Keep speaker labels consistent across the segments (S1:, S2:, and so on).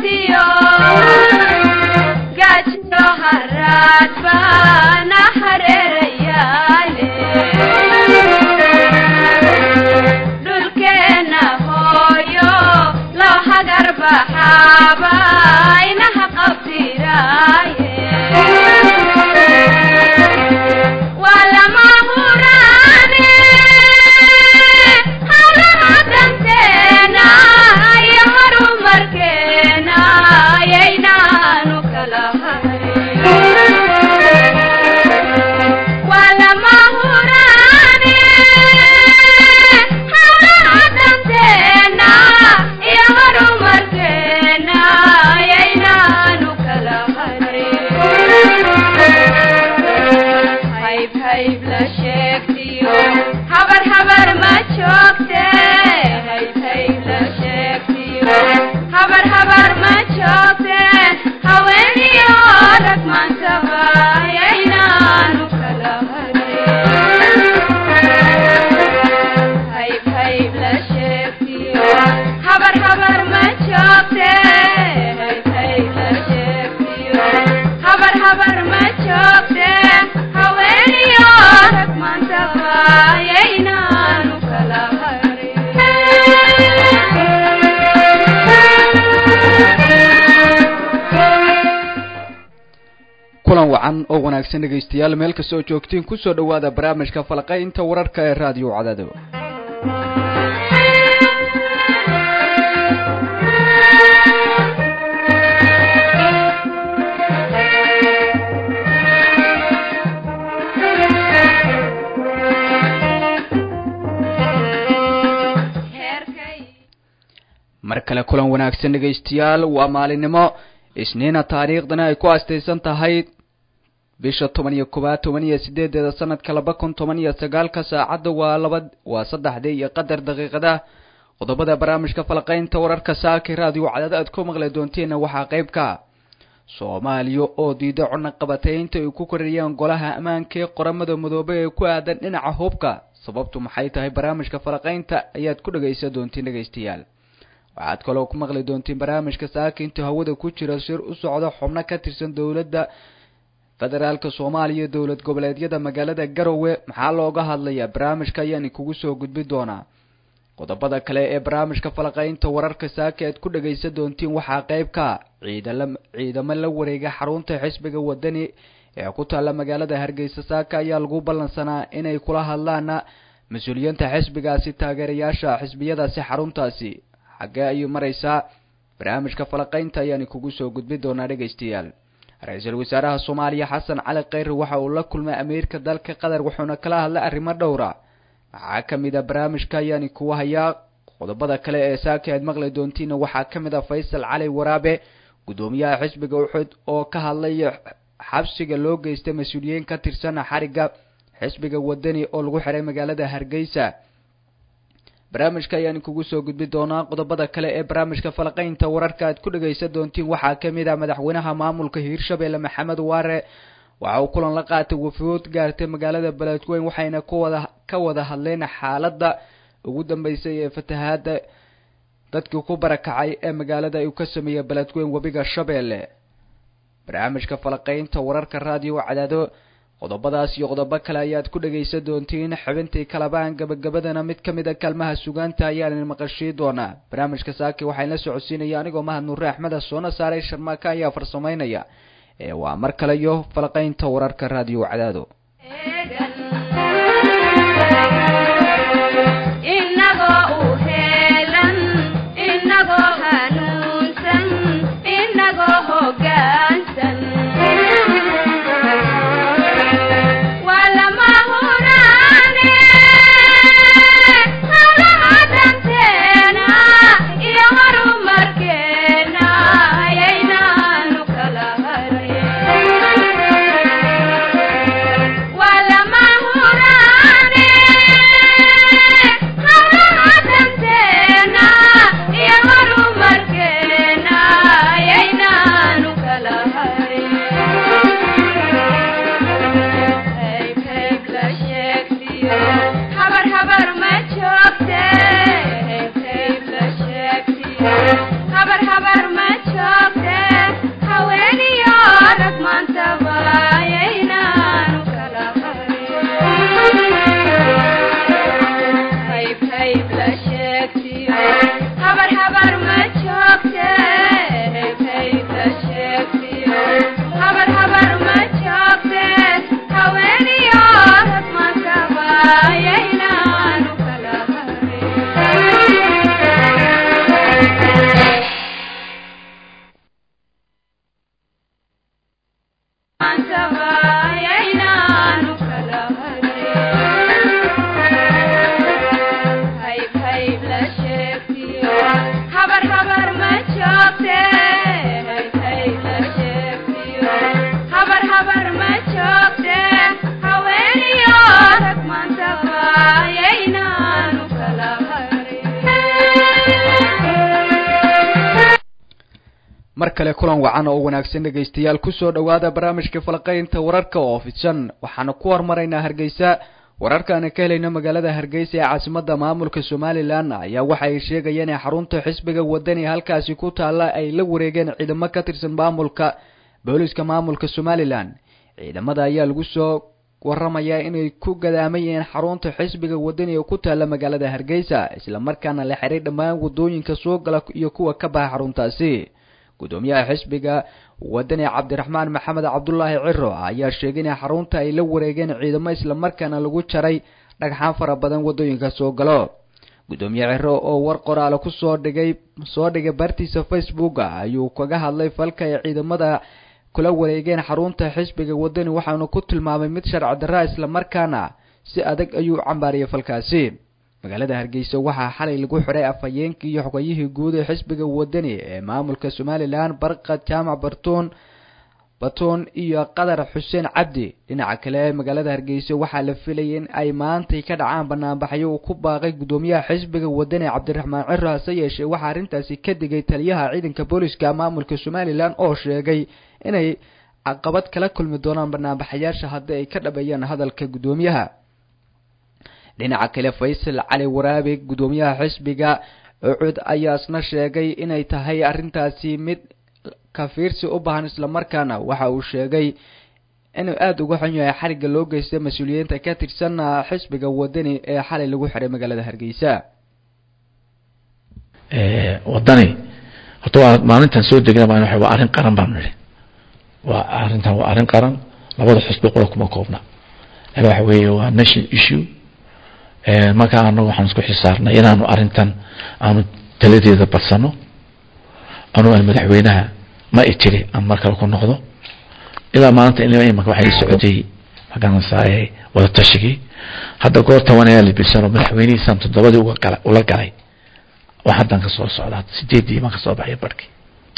S1: haraadiyo gaajiyo haraad baana hareerayaale dhulkeenna hooyo loo hagar baxaaba inaha qabtiraaye waa lama huraane hawlaha danteena iyo horumarkeena yaynaanu kala harin waa lama huraane hawlaha danteena iyo horumarkeena yaynaanu kala harin hayb hayb la sheegtiyo habar habar ma joogte hayb hayb la sheegtiyo habar habar ma joogte haweeniyo rag maantaba yaynaanu kala harin hayb hayb la sheegtiyo habar habar ma joogte hayb hayb la sheegtiyo habar habar ma joogte haweeniyo rag maantaba yaynaanu kala
S2: kulan wacan oo wanaagsan dhegaystayaal meel kastoo joogtiin kusoo dhowaada barnaamijka falaqaynta wararka ee raadiyo cadaado mar kale kulan wanaagsan dhegaystayaal waa maalinimo isniina taariikhdana ay ku astaysan tahay bisha toban iyo koowaad toban iyo sideedeeda sanadka laba kun toban iyo sagaalka saacadda waa laba waa saddexdii iyo qadar daqiiqada qodobada barnaamijka falaqaynta wararka saaka raadiyo cadaada aad ku maqli doonteena waxaa qayb ka soomaaliya oo diida cunaqabataynta ay ku korayeen golaha ammaanka ee qoramada midoobay ee ku aadan dhinaca hubka sababtu maxay tahay barnaamijka falaqaynta ayaad ku dhagaysan doontiin dhegaystayaal waxaad kaloo ku maqli doontiin barnaamijka saaka inta hawada ku jira shir u socda xubno ka tirsan dowladda federaalka soomaaliya dowlad goboleedyada magaalada garowe maxaa looga hadlayaa barnaamijka ayaan kugu soo gudbi doonaa qodobada kale ee barnaamijka falaqaynta wararka saaka aad ku dhagaysan doontiin waxaa qayb ka ciidala ciidamo la wareega xarunta xisbiga wadani ee ku taalla magaalada hargeysa saaka ayaa lagu ballansanaa inay kula hadlaan mas-uuliyiinta xisbigaasi taageerayaasha xisbiyadaasi xaruntaasi xaggee ayuu maraysaa barnaamijka falaqaynta ayaan kugu soo gudbi doonaa dhegaystayaal ra-iisul wasaaraha soomaaliya xasan cali kheyre waxa uu la kulmay amiirka dalka qatar wuxuuna kala hadlay arrimo dhowra waxaa ka mid a barnaamijka ayaan kugu hayaa qodobada kale ee saaka aad maqli doontiina waxaa ka mid a faysal cali waraabe guddoomiyaha xisbiga uxud oo ka hadlaya xabsiga loo geystay mas-uuliyiin ka tirsan xarigga xisbiga wadani oo lagu xiray magaalada hargeysa barnaamijka ayaan kugu soo gudbi doonaa qodobada kale ee barnaamijka falaqaynta wararka aad ku dhagaysan doontiin waxaa ka mid ah madaxweynaha maamulka hiirshabelle maxamed waare waxa uu kulan la qaatay wafuud gaartay magaalada beledweyn waxayna kuwada ka wada hadleen xaaladda ugu dambeysay ee fatahaada dadkii ku barakacay ee magaalada uu ka sameeyey beledweyn webiga shabeelle barnaamijka falaqaynta wararka raadiyo cadaado qodobadaas iyo qodobo kale ayaad ku dhagaysan doontiin xubintii kalabaan gabagabadana mid ka mid a kaalmaha sugaanta ayaan maqashii doonaa barnaamijka saaki waxaan la socodsiinaya anigoo mahad nuure axmeda soona saaray sharmaaka ayaa farsamaynaya ee waa mar kale iyo falaqaynta wararka raadiyo cadaado
S1: inagoo u heelan inagoo hanuunsan inagoo hoggaansan waa lama huraane hawlaha danteena iyo horumarkeena yaynaanu kala harin waa lama hayb la sheegtiyo habar habar ma joogte hayb hayb la sheegtiyo habar habar ma joogte haweeniyo rag maantaba yaynaanu kala harin maantaba yaynaanu kala harin hayb hayb la sheegtiyo habar habar ma joogte hayb hayb la sheegtiyo habar habar ma joogte haweeniyo rag maantaba yaynaanu kala harin
S2: mar kale kulan wacan oo wanaagsan dhegaystayaal kusoo dhowaada barnaamijka falaqaynta wararka oo fidsan waxaanu ku hormaraynaa hargeysa wararkaana ka helayna magaalada hargeysa ee caasimada maamulka somalilan ayaa waxa ay sheegayeen in xarunta xisbiga wadani halkaasi ku taalla ay la wareegeen ciidamo ka tirsan maamulka booliska maamulka somalilan ciidamada ayaa lagu soo waramayaa inay ku gadaamayeen xarunta xisbiga wadani ee ku taalla magaalada hargeysa islamarkaana la xiray dhammaan wadooyinka soo gala iyo kuwa ka baxa xaruntaasi gudoomiyaha xisbiga wadani cabdiraxmaan maxamed cabdulaahi ciro ayaa sheegay in xarunta ay la wareegeen ciidamo islamarkaana lagu jaray dhagxaan fara badan wadooyinka soo galo gudoomiye ciro oo war qoraale kusoo dhigay soo dhigay bartiisa facebook ayuu kaga hadlay falka ay ciidamada kula wareegeen xarunta xisbiga wadani waxaanu ku tilmaamay mid sharci darra islamarkaana si adag ayuu cambaariyay falkaasi magaalada hargeysa waxaa xalay lagu xiray afhayeenkii iyo xogayihii guud ee xisbiga wadani ee maamulka somalilan barqad jaamac bartuun batuun iyo qadar xuseen cabdi dhinaca kale magaalada hargeysa waxaa la filayay in ay maantay ka dhacaan banaanbaxyo uu ku baaqay gudoomiyaha xisbiga wadani cabdiraxmaan ciro hase yeeshee waxaa arrintaasi ka digay taliyaha ciidanka booliska maamulka somalilan oo sheegay inay caqabad kala kulmi doonaan banaanbaxayaasha haddii ay ka dhabeeyaan hadalka gudoomiyaha dhinaca kale faysal cali waraabe gudoomiyaha xisbiga ucud ayaa isna sheegay inay tahay arrintaasi mid kafiirsi u baahan islamarkaana waxa uu sheegay inuu aada uga xun yahay xarigga loo geysta mas-uuliyiinta ka tirsan xisbiga wadani ee xalay lagu xiray magaalada hargeysa
S3: wadani horta waa maalintan soo degna baa waa arrin qaran baan nidhi waa arrintan waa arrin qaran labada xisbi qura kuma koobna waxa weeye waa national issue markaa anagu waxaan isku xisaarnay inaanu arrintan aanu taladeeda badsano anu aan madaxweynaha ma i tiri aan mar kale ku noqdo ilaa maalinta ilaa imaka waxay socotay magaranasaaye wada tashigii hadda goor toban ayaa libisano madaxweynihiisaan toddobadii uga gala ula galay oo haddan ka soo socda sideedii baan ka soo baxay barhkii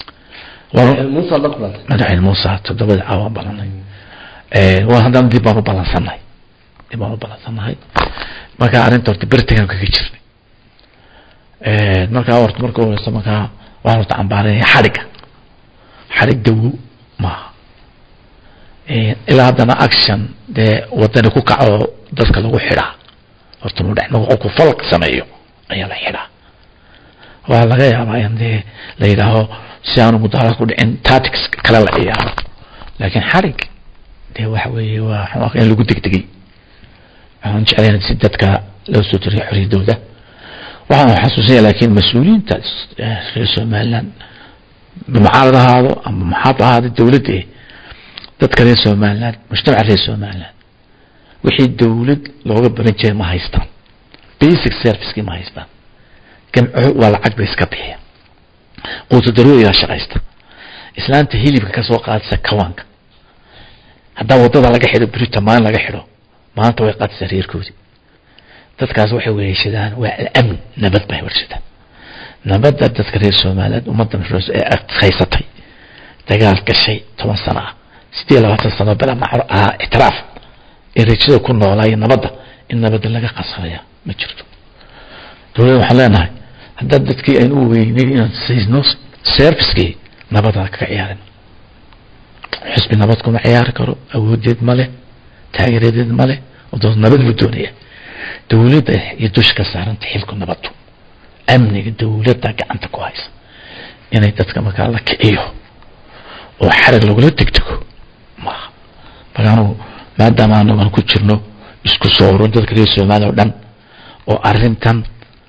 S3: madaxweyne muuse toddobadii caawaan balanay waa haddana dib baan u balansannahay dib baan u balansannahay markaa arrinta horta bertigan kaga jirnay markaa horta marka horeysa markaa waxaan horta cambaaranaya xadhigga xadhig dawo maaha ilaa haddana action dee wadani ku kaco dadka lagu xidhaa horta mu dhex noqo ku falk sameeyo ayaa la xidhaa waa laga yaabaa in dee la yidhaaho si aanu mudaarad ku dhicin tactics kale la ciyaaro laakiin xadhig dee waxa weeye waa in lagu degdegay waxaan jeclayn si dadka loo soo tiriyo xoriyadooda waxaan xasuusinaya laakiin mas-uuliyiinta reer somaliland mucaarad ahaado ama maxaab ahaado dowladda dadka reer somaliland mujtamaca reer somaliland wixii dowlad looga baran jiray ma haystaan basic servicekii ma haystaan gamco waa lacag bay iska bixiya quuto darooyaa shaqaysta islaanta hilibka kasoo qaadaysa kawaanka haddaa wadada laga xidho brita maalin laga xidho maanta way qaadaysaa reerkoodii dadkaas waxay weeshadaan waa alamn nabad bay warshadaan nabadda dadka reer somaliland ummadda ee adkaysatay dagaal gashay toban sano ah sideed labaatan sano bela macro ahaa ictiraaf ee rajada ku noolaayo nabadda in nabadda laga qasanaya ma jirto dowladda waxaan leenahay haddaa dadkii aynu u weyneyn inaan siisno servicekii nabadaan kaga ciyaarin xisbi nabad kuma ciyaari karo awoodeed ma leh taageeradeed ma leh oo nabad buu doonaya dowladda iyo dusha ka saaranta xilku nabadu amniga dowladda gacanta ku haysa inay dadka markaa la kiciyo oo xarig lagula degdego maaha marka anugu maadaama anagu aan ku jirno isku soo urun dadka reer somaliya o dhan oo arrintan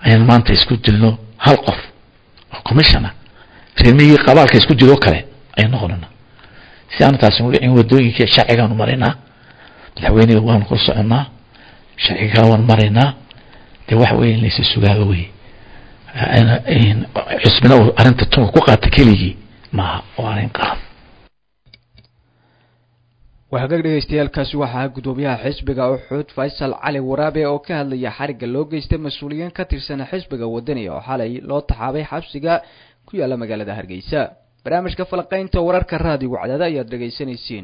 S3: ayaan maanta isku dilno hal qof oo commissiona reermihii qabaalka isku dilo kale ayaan noqonana si aanu taasi u dhicin wadooyinka sharcigaanu maraynaa madaxweyniga waanu kor soconnaa sharcigaa waan maraynaa dee waxa weeye in laysa sugaaba wey cusbina uu arrinta tunka ku qaata keligii maaha oo arrin qaran
S2: waxagaag dhegeystayaaalkaasi waxaa guddoomiyaha xisbiga uxuud faysal cali waraabe oo ka hadlaya xarigga loo geystay mas-uuliyiin ka tirsan xisbiga wadani oo xalay loo taxaabay xabsiga ku yaala magaalada hargeysa barnaamijka falaqaynta wararka raadigu cadaada ayaad dhegeysanaysiin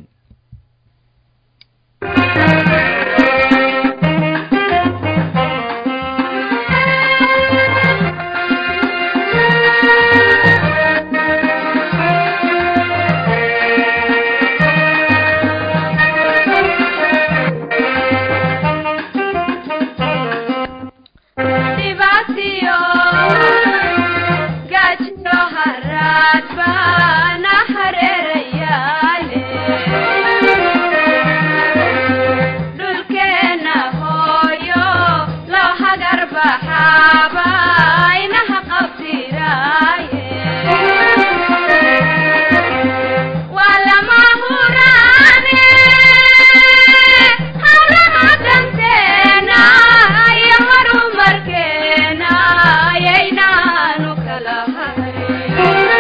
S1: Dibaatiyo, gaajo haraad baana hareerayaale. Dhulkeena hooyo loo hagar baxaaba inaha qabtiraaye. Waa lama huraane, hawlaha danteena iyo horumarkeena ayaynaanu kala harin.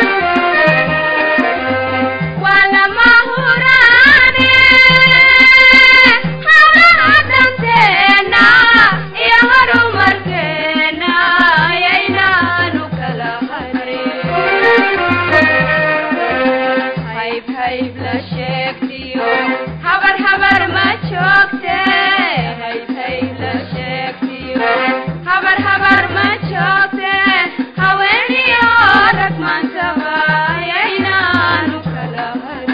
S1: Waa lama huraane, hawlaha danteena iyo horumarkeena ayaynaanu kala harin. hayb hayb la sheegtiyo habar habar ma joogte hayb hayb la sheegtiyo habar habar ma joogte haweeniyo rag maantaba ayaynaanu kala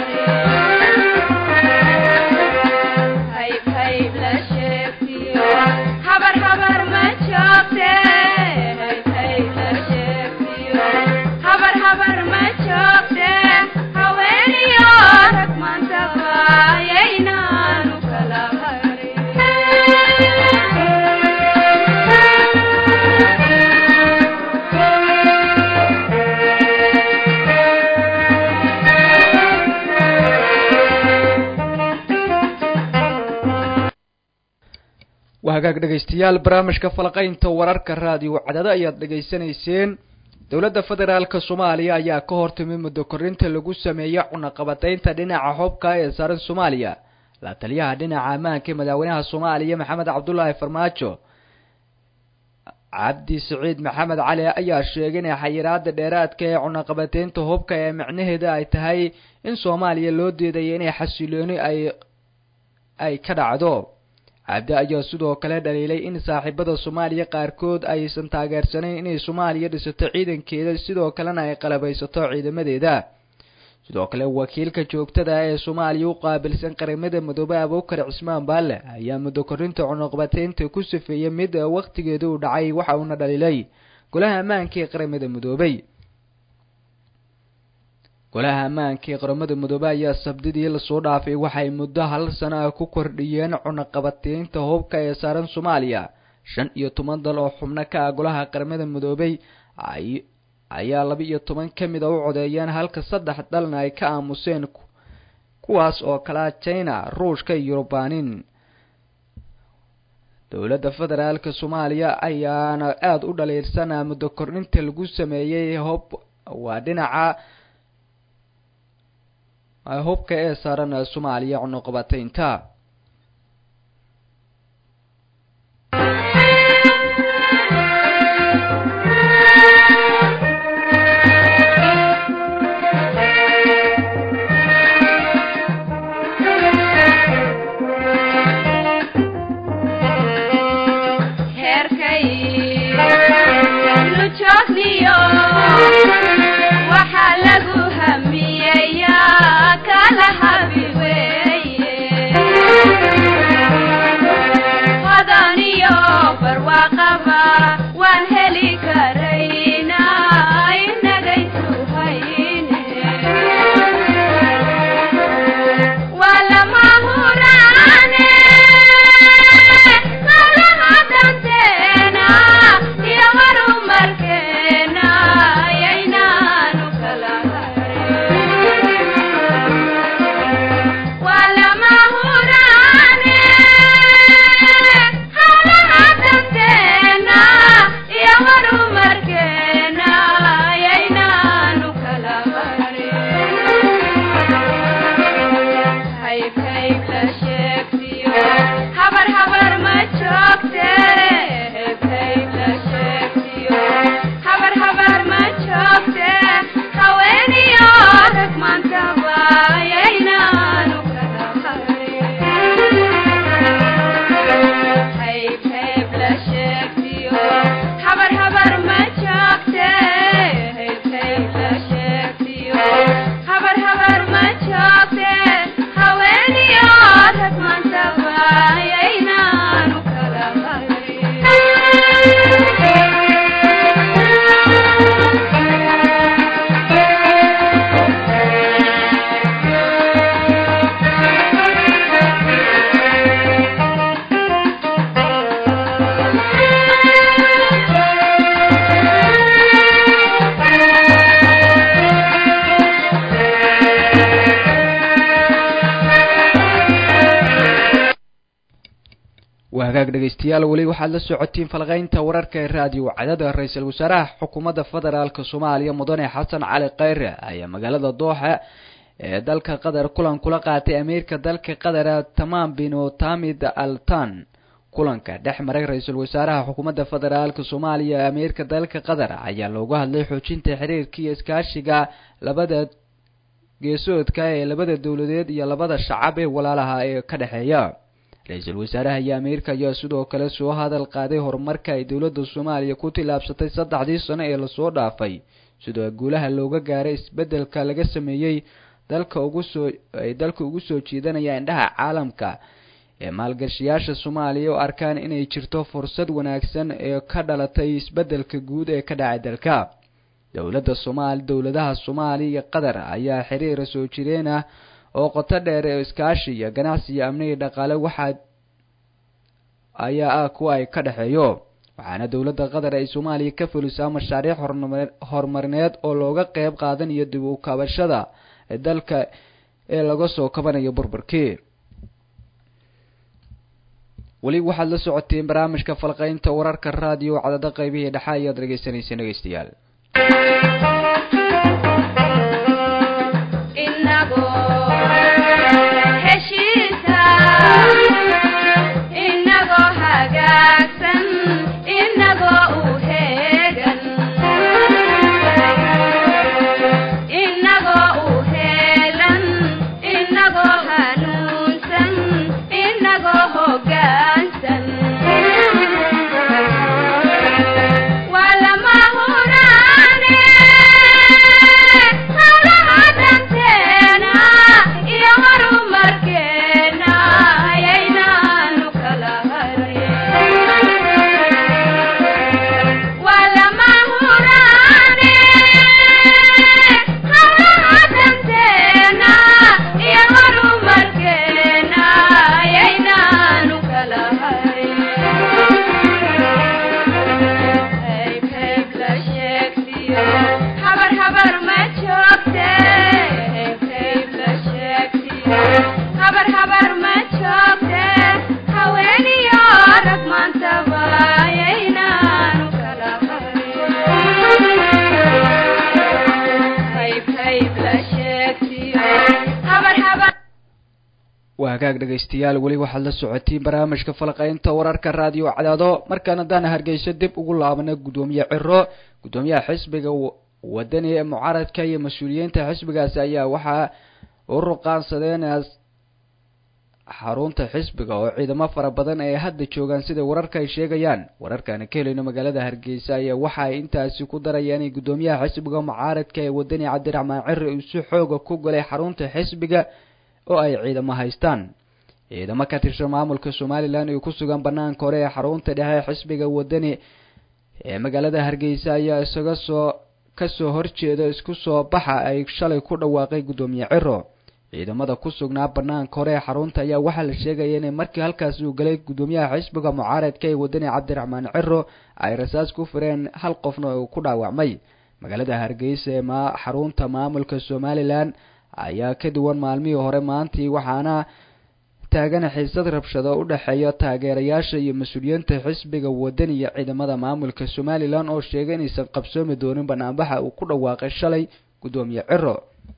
S1: harin hayb hayb la sheegtiyo habar habar ma joogte hayb hayb la sheegtiyo habar habar ma joogte haweeniyo rag maantaba ayaynaanu kala
S2: waa hagaag dhegeystayaal barnaamijka falaqaynta wararka raadiyo cadaado ayaad dhegeysanayseen dowladda federaalka soomaaliya ayaa ka hortimid muddo korinta lagu sameeyey cunaqabataynta dhinaca hobka ee saaran soomaaliya la taliyaha dhinaca ammaanka ee madaxweynaha soomaaliya maxamed cabdulaahi farmaajo cabdi siciid maxamed cali ayaa sheegay in xayiraada dheeraadka ee cunaqabataynta hubka ee micnaheeda ay tahay in soomaaliya loo diidayo inay xasilooni ay ay ka dhacdo cabdi ayaa sidoo kale dhaliilay in saaxiibada soomaaliya qaarkood aysan taageersanayn inay soomaaliya dhisato ciidankeeda sidoo kalena ay qalabaysato ciidamadeeda sidoo kale wakiilka joogtada ee soomaaliya u qaabilsan qaramada midoobe abuukar cismaan baalle ayaa muddo korinta cunuqbateynta ku safeeyey mid wakhtigeeda uu dhacay waxa uuna dhaliilay golaha ammaanka ee qaramada midoobey golaha ammaanka ee qaramada midoobe ayaa sabdidii lasoo dhaafay waxay muddo hal sano ah ku kordhiyeen cunaqabateynta hubka ee saaran soomaaliya shan iyo toban dal oo xubno ka ah golaha qaramada midoobey ayaa laba iyo toban ka mid a u codeeyeen halka saddex dalna ay ka aamuseen kuwaas oo kalaa china ruushka iyo yurubanin dowladda federaalka soomaaliya ayaana aada u dhaliilsanaa muddo kordhinta lagu sameeyey hob waa dhinaca hubka ee saaran soomaaliya cunuqabateynta
S1: heerkay nu joogniyo waxaa lagu hamiyeyaa kala habi weeye
S2: dhegeystayaal weli waxaad la socotiin falqeynta wararka ee raadiyo cadada ra-iisul wasaaraha xukuumadda federaalka soomaaliya mudane xasan cali kheyre ayaa magaalada dooxa ee dalka qatar kulan kula qaatay amiirka dalka qatar tamaam bin tamid altan kulanka dhex maray ra-iisul wasaaraha xukuumadda federaalka soomaaliya ee amiirka dalka qatar ayaa looga hadlay xoojinta xiriirka iyo iskaashiga labada geesoodka ee labada dowladeed iyo labada shacab ee walaalaha ee ka dhexeeya ra-iisul wasaaraha iyo amiirka ayaa sidoo kale soo hadal qaaday horumarka ay dowladda soomaaliya ku tillaabsatay saddexdii sano ee lasoo dhaafay sidoo guulaha looga gaaray isbeddelka laga sameeyey dalka ugu soo ay dalka ugu soo jiidanaya indhaha caalamka ee maalgashiyaasha soomaaliya oo arkaan inay jirto fursad wanaagsan ee ka dhalatay isbeddelka guud ee ka dhacay dalka dowladda soomaali dowladaha soomaaliya iyo qatar ayaa xiriira soo jireen ah oo qoto dheer ee iskaashi iyo ganacsi iyo amniga dhaqaale waxaa ayaa ah kuwa ay ka dhexeeyo waxaana dowladda qatar ay soomaaliya ka fulisaa mashaariic horumarineed oo looga qeyb qaadanayo dib u kabashada dalka ee laga soo kabanayo burburkii weli waxaad la socoteen barnaamijka falqeynta wararka raadiyo cadada qaybihii dhexa ayaad dhegeysaneyseen dhegeystayaal waa hagaag dhegaystayaal weli waxaad la socotiin barnaamijka falqeynta wararka raadiyo cadaado markaan haddaan hargeyso dib ugu laabana guddoomiye ciro guddoomiyaha xisbiga wadani ee mucaaradka iyo mas-uuliyiinta xisbigaasi ayaa waxaa u ruqaansadeen xarunta xisbiga oo ciidamo fara badan ay hadda joogaan sida wararka ay sheegayaan wararkaana ka helayno magaalada hargeysa ayaa waxa ay intaasi ku darayaan in guddoomiyaha xisbiga mucaaradka ee wadani cabdiraxmaan ciri uu si xooga ku galay xarunta xisbiga oo ay ciidamo haystaan ciidamo ka tirsan maamulka somalilan iyo ku sugan banaanka hore ee xarunta dhexe xisbiga wadani ee magaalada hargeysa ayaa isaga soo kasoo horjeeda isku soo baxa ay shalay ku dhawaaqay guddoomiye ciro ciidamada ku sugnaa banaanka hore ee xarunta ayaa waxaa la sheegaya inay markii halkaasi uu galay guddoomiyaha xisbiga mucaaradka ee wadani cabdiraxmaan ciro ay rasaas ku fireen hal qofna uu ku dhaawacmay magaalada hargeysa ee ma xarunta maamulka somalilan ayaa ka duwan maalmihii hore maantii waxaana taagan xiisad rabshado u dhexeeya taageerayaasha iyo mas-uuliyiinta xisbiga wadani iyo ciidamada maamulka somalilan oo sheegay inaysan qabsoomi doonin banaanbaxa uu ku dhawaaqay shalay guddoomiye ciro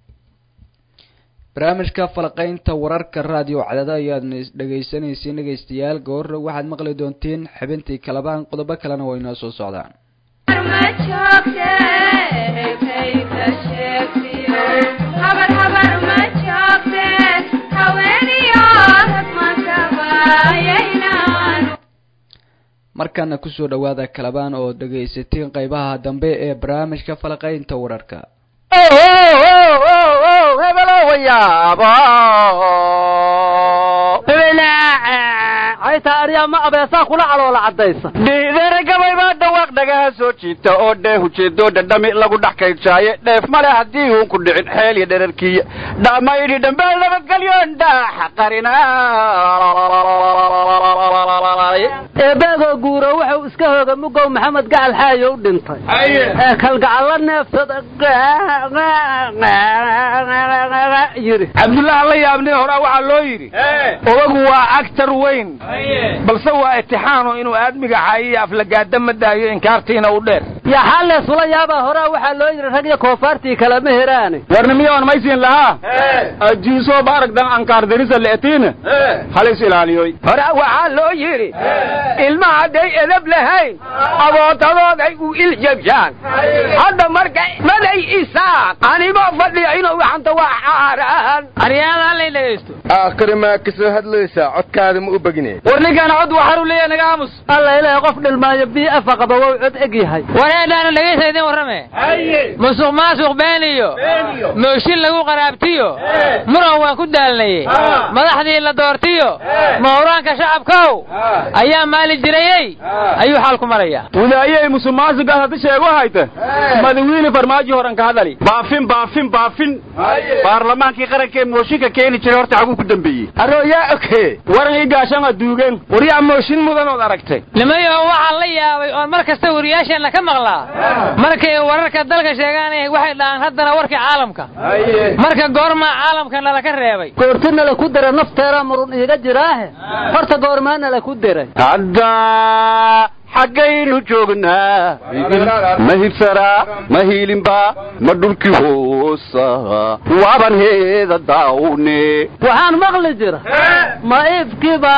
S2: barnaamijka falqeynta wararka raadiyo cadada ayaad dhegeysanaysiin dhegeystayaal goorra waxaad maqli doontiin xibintii kalabaan qodobo kalena waa inoo soo socdaan markana kusoo dhawaada kalabaan oo dhegaysatiin qeybaha dambe ee barnaamijka falqeynta wararka
S4: hayta aryaa ma abeesaa kula caloola caddaysa
S5: dhiidere gabay baa dhawaaq dhaga
S4: dhagaha soo jiita oo dheeh ujeedo dhadhami lagu dhex kaydshaaye dheef male haddii uun ku dhicin xeel iyo dherarkiya dhamaydhi dhambeel nabadgelyoon dhaaxa qarina
S5: eebeegoo guuro wuxuu iska hooga mugow maxamed gacal xaayo u dhintay ee kalgacallo neefsada yidhi
S6: cabdullaah la yaabnay horaa waxaa loo yidhi odagu waa actar weyn balse waa itixaano inuu aadmiga caayiyo aflagaada ma daayo inkaartiina u dheer
S5: yaa xaalleesula yaabaa horaa waxaa loo yidhi rag iyo koofaartii kalema heraane
S6: warnimiyoon maysiin lahaa ajiisoo baaragdan ankaar darisa le'tiina halis ilaaliyoy
S7: hore waxaa loo yidhi ilma hadday edab lahayn abootadooday u iljabshaan hadda marka maday isaaq anigoo fadhiya inuu waxanta waa caaraan
S8: aryaada hallay dhegaysto
S9: aakhiri maa ka soo hadlaysaa codkaada ma u begine
S8: war ninkaana cod waxaanu leeyahay naga aamus
S5: alla ilaahay qof dhilmaayo bii afa qaba wou cod eg yahay
S8: wareedhaana dhegaysa idin warrame musuq maasuq been iyo mooshin lagu qaraabtiyo muran waan ku daalnaye madaxdii la doortiyo mawraanka shacabkow ayaa maali jirayey ayuu xaalku marayaa
S6: wadaayey musuqmaasugaas hadda sheego hayta madawiine farmaajo horan ka hadali
S4: baafin baafin baafin baarlamaankii qarankee mooshinka keeni jiray horta xaguu ku dambeeyey
S6: arooyaa oke waran ii gaashan waa duugeen waryaa mooshin mudanood aragtay
S8: nimayo waxaan la yaabay oon mar kasta wariyaasheenna ka maqlaa markay wararka dalka sheegaan waxay dhahaan haddana warkii caalamka marka goormaa caalamka nala ka reebay
S5: goorti nala ku dira nafteera murun iiga jiraahe horta goormaa nala ku diray
S4: hadda xaggaynu joognaa ma hibsaraa ma hiilinba ma dhulkii hoosa waaban heeda daawne
S5: waxaan maqli jira ma ifkiba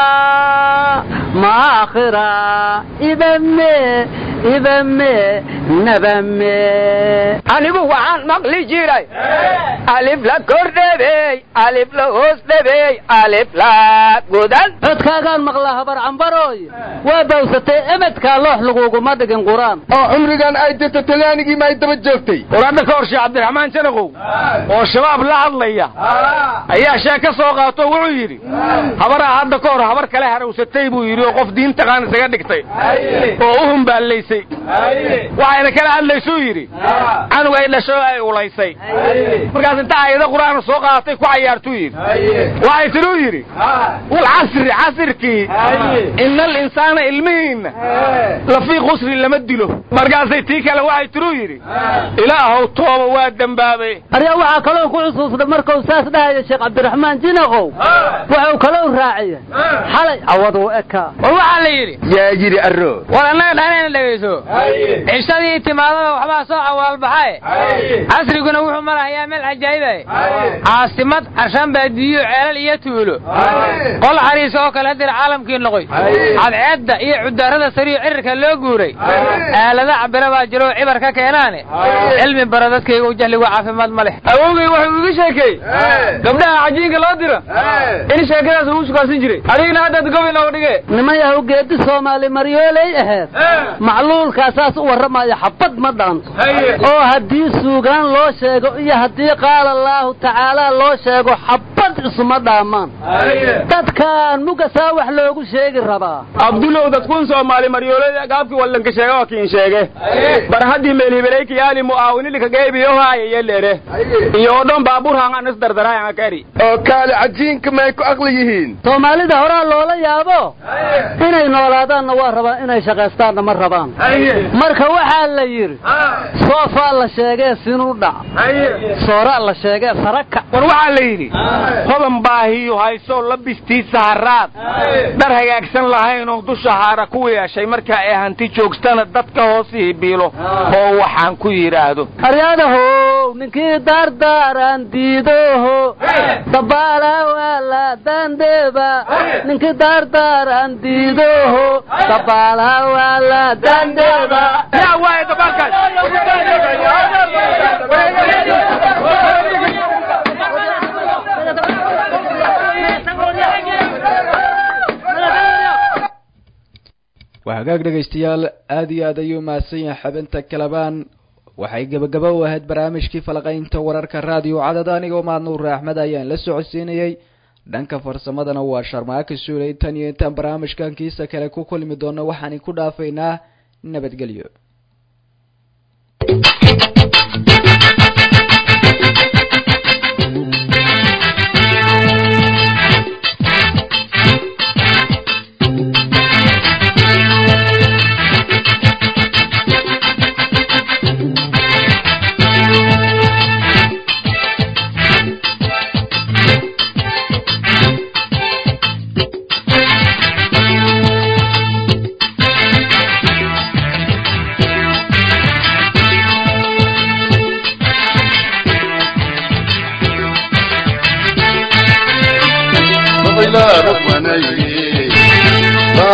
S5: ma aakhira ibame ibame nabame
S7: anigu waxaan maqli jiray alif la kor dhebeey alif la hoos dhebeey alif la godan
S5: codkaagaan maqlaa habar cambarooy waa bawsatay emedkaa loox laguguma dhigin qur-aan
S9: oo cumrigan ay dirta talyaanigii ma ay daba joogtay
S6: war hadda ka hor sheekh cabdiraxmaan janaqow oo shabaab la hadlaya ayaa sheeg ka soo qaato wuxuu yidhi habaraa hadda ka hor habar kale harawsatay buu yidhi oo qof diintaqaan isaga dhigtay oo u humbaallaysay waxayna kala hadlaysuu yidhi canug ay dhasho ay ulaysay markaas inta aayado qur-aana soo qaadatay ku cayaartuu yidhi waxay tiduu yidhi walcasri casirkii ina alinsaana ilmihiinna lafii qusri lama dilo markaasay tii kale waxay tiduu yidhi ilaahow tooba waa dembaabay
S5: aryaa waxaa kaloo ku xusuusnay markuu saas dhahaya sheekh cabdiraxmaan jinaqow wuxuu kaloo raaciyay xalay cawaduu ekaa
S8: war waxaa la yidhi
S9: yaa yidhi arro
S8: war annaga dhaanayna dhegayso cishadii timaadada waxbaa soo awaalbaxae casriguna wuxuu marahayaa meel cajaa'ibae caasimad carshaan baadiyo ceelal iyo tuulo qol xariis oo kale hadir caalamkii noqoy cadceedda iyo cudaarada sariyo cirirka loo guuray aalada cabira baa jiro oo cibar ka keenaane cilmi bara dadkayga u jahligu caafimaad ma leh
S6: awowgay wuxuu iga sheekey gabdhaha cajiinka loo dira in sheekadaas uu sukaasin jiray adigna haddaad gobi nooga dhige
S5: niman yahow geedi soomaali maryooley aheed macluulkaasaas u warramaya xabad ma dhaanto oo haddii suugaan loo sheego iyo haddii qaala allaahu tacaalaa loo sheego xabad isuma dhaamaan dadkaan mugasaa wax loogu sheegi rabaa
S6: abdulow dadkun soomaali maryoolada gaabkii wallanka sheega waa kiin sheege bar haddii meelhibelayki yaali mu'aawinilika geebiyo haaya yelere iyo odhon baabuur hangan is dardaraayanga kari
S9: oo kaale cajiinka may ku aqli yihiin
S5: soomaalida horaa loola yaabo inay noolaadaanna waa rabaan inay shaqaystaanna ma rabaan marka waxaa la yidhi soofaa la sheegee sinu dhac soora la sheegee saraka
S6: war waxaa la yidhi hodan baahiyu haysoo labistiisa haraad dhar hagaagsan lahaynoo dusha haara ku yeeshay marka ay hanti joogstana dadka hoosihii biilo oo waxaan ku yidhaahdo
S5: aryaadahow ninkii daardaaran diidoho dabaala waala dandeba ninkii daardaaran diidoho dabaala waala dandeba
S6: yaa waaye dabaalkaas
S2: waa hagaag dhegaystayaal aada iyo aad ayuu mahadsan yahay xubinta kalabaan waxay gebagaba u ahayd barnaamijkii falaqaynta wararka raadiyo cadad anigoo maadnuur axmed ayaan la socodsiinayey dhanka farsamadana waa sharmaaka suulay tan iyo intaan barnaamijkan kiisa kale ku kulmi doono waxaan ku dhaafaynaa nabadgelyo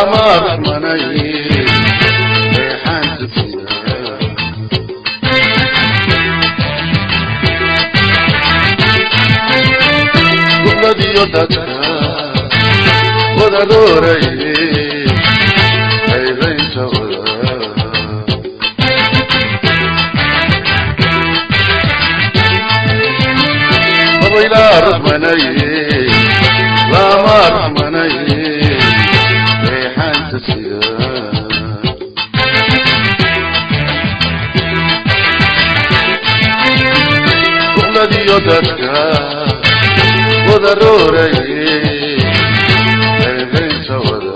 S10: lama rxmanay reexaanta sida gubladiyo dadka wadaroray qaybaynta wada babaylaa rxmanay lama rxmanay reexaanta sida gubladiyo dadka wadaroray qaybaynta wada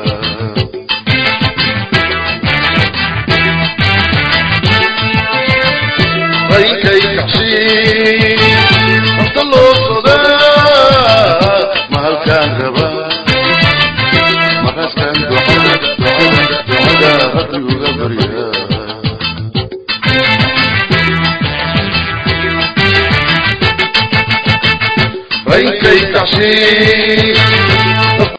S10: raynkay kacsi horta loo sodaa mahalkaan raba maqaskan ducada ducada ducada rabbi uga barya raynkay kacsi